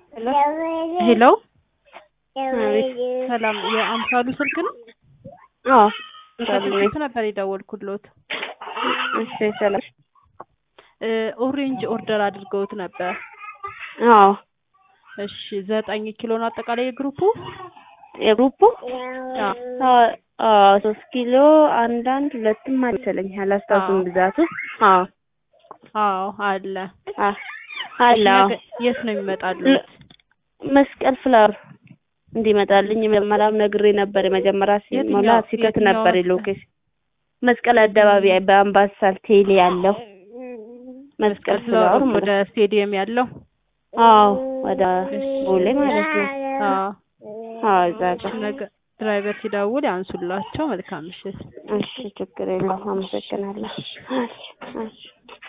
ሄሎ አቤት። ሰላም፣ የአምሳሉ ስልክ ነው? አዎ ከስልክ ነበር የደወልኩሎት። እሺ ሰላም። እ ኦሬንጅ ኦርደር አድርገውት ነበር። አዎ እሺ ዘጠኝ ኪሎ ነው አጠቃላይ የግሩፑ? የግሩፑ አዎ አዎ ሶስት ኪሎ አንዳንድ ሁለትም መሰለኝ አላስታውስም አዎ። ብዛቱ። አዎ አዎ አለ። አ አለ እሺ፣ አዎ። ነገ የት ነው የሚመጣሉት? መስቀል ፍላወር እንዲመጣልኝ መጀመሪያም ነግሬ ነበር። የመጀመሪያ ሲሞላ የትኛው- ሲከት የትኛው ነበር መስቀል? ሎኬሽን መስቀል አደባባይ በአምባሳል ቴሌ ያለው መስቀል ፍላወር ወደ ማለት ስቴዲየም ያለው? አዎ ወደ ቦሌ ማለት ነው። አዎ አዎ እዛ ጋር ነገ ድራይቨር ሲደውል ያንሱላቸው። መልካም ምሽት። እሺ ችግር የለውም። አመሰግናለሁ። እሺ እሺ